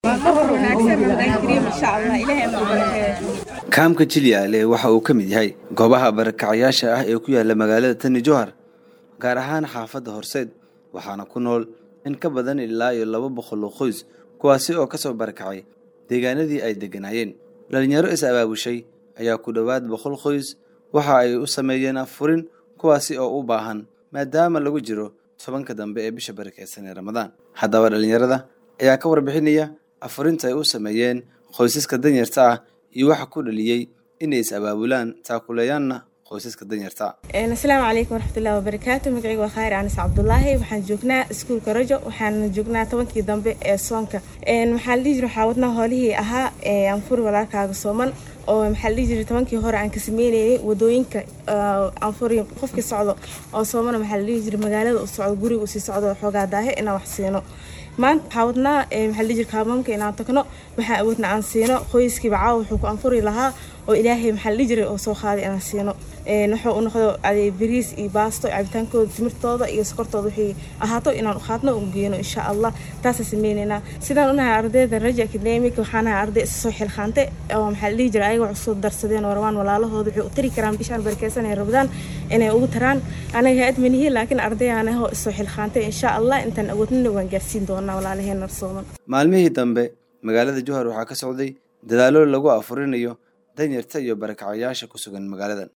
kaamka jilyaale waxa uu ka mid yahay goobaha barakacayaasha ah ee ku yaala magaalada tani jowhar gaar ahaan xaafadda horseed waxaana ku nool in ka badan ilaa iyo laba boqol oo qoys kuwaasi oo ka soo barakacay deegaanadii ay degganaayeen dhalinyaro is abaabushay ayaa ku dhowaad boqol qoys waxa ay u sameeyeen afurin kuwaasi oo u baahan maadaama lagu jiro tobanka dambe ee bisha barakeysan ee ramadaan haddaba dhalinyarada ayaa ka warbixinaya afurinta ay u sameeyeen qoysaska danyarta ah iyo waxa ku dhaliyey inay is abaabulaan taakuleeyaanna qoysaska danyarta asalaamu calaykum waraxmatullahi wabarakaatu magacayga waa khayr anis cabdulaahi waxaan joognaa iskuulka rajo waxaan joognaa tobankii dambe ee soonka maxaa la dhihi jira waxaa wadnaa hoolihii ahaa anfuri walaalkaaga sooman oo maxaa la dhihi jiray tobankii hore aan ka sameynayay wadooyinka anfuri qofkii socdo oo soomana maxaa la dhihi jiray magaalada u socdo guriga usii socdo xoogaa daahe inaan wax siino maanta waxaa wadnaa maxaa la dhihi jira kaamamka inaan tagno waxaan awoodna aan siino qoyskiiba caawa wuxuu ku anfuri lahaa oo ilaahay maxaa la dhihi jiray oo soo qaaday inaan siino wuxuu u noqdo aday bariis iyo baasto cabitaankooda timirtooda iyo sokortooda wixii ahaato inaan u qaadno u geeno insha allah taasaan sameyneynaa sidaan unahay ardayda raja academic waxaan ahay arday isa soo xilqaante oo maxaa la dhihi jiray ayaga cusub darsadeen oo rabaan walaalahooda waxay u tari karaan bishaan barakeysan ay rabdaan inay ugu taraan anaga hay-ad manihi laakiin ardayaan ahoo isoo xilqaantay insha allah intaan awoodnina waan gaarsiin doonaa walaalaheena sooman maalmihii dambe magaalada jowhar waxaa ka socday dadaallo lagu afurinayo danyarta iyo barakacayaasha ku sugan magaaladan